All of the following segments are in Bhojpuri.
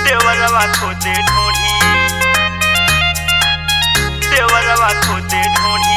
देवरवा खोदे ढोढ़ी देवरवा खोदे ढोढ़ी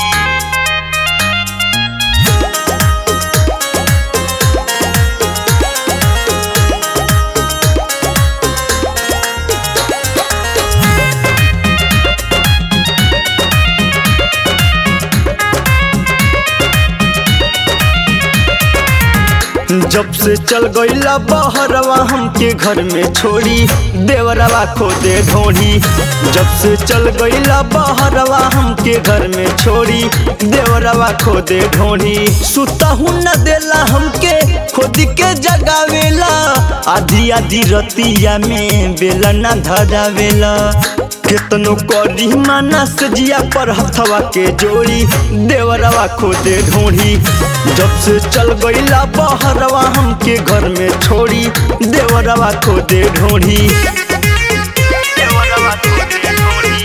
जब से चल गईला बहरवा हमके घर में छोड़ी देवरवा खोदे ढोढ़ी जब से चल गईला बहरवा हमके घर में छोड़ी देवरवा खोदे ढोढ़ी सुता हूँ न देला हमके खोद के जगावेला आधी आधी रतिया में बेला न धरावेला केतनो करी माना सजिया पर हथवा के जोड़ी देवरवा खोदे ढोढ़ी जब से चल गईला बहरवा हमके घर में छोड़ी देवरवा खोदे ढोढ़ी देवरवा खोदे ढोढ़ी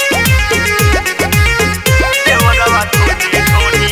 देवरवा खोदे ढोढ़ी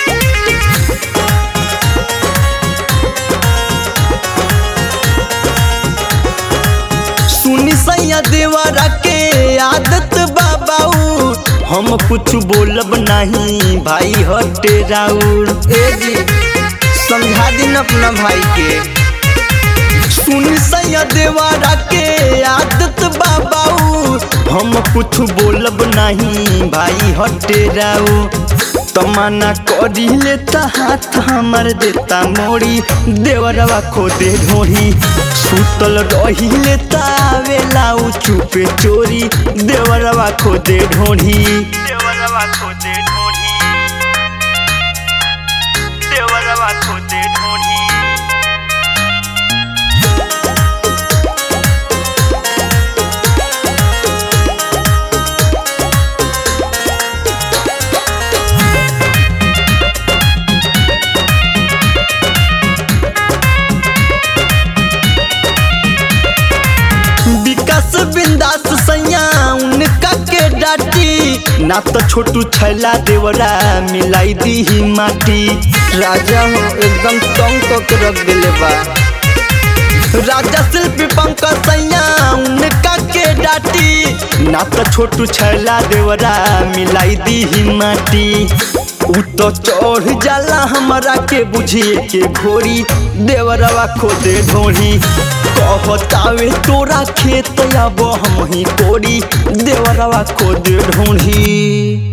सुनी सैया देवरा के आदत बाबाऊ हम कुछ बोलब नहीं भाई हटे राउर ए जी समझा दिन अपना भाई के सुनी सैया देवरा के आदत बाबाऊ हम कुछ बोलब नहीं भाई हटे राउ तमन्ना करी लेता हाथ हमर देता मोड़ी देवरवा खोदे ढोढ़ी सुतल रही लेता वेला उ चुपे चोरी देवरवा खोदे ढोढ़ी देवरवा खोदे ढोढ़ी देवरवा खोदे ढोढ़ी विकास बिंदास सैया उनका के डाटी ना तो छोटू छैला देवरा मिलाई दी ही माटी राजा हो एकदम तंग तो के रख दिले बा राजा शिल्पी पंकज सैया उनका के डाटी ना तो छोटू छैला देवरा मिलाई दी ही माटी उ तो चढ़ जाला हमरा के बुझिए के घोड़ी देवरवा खोदे ढोढ़ी कहतावे तोरा खेत अब हम ही कोड़ी देवरवा खोदे ढोढ़ी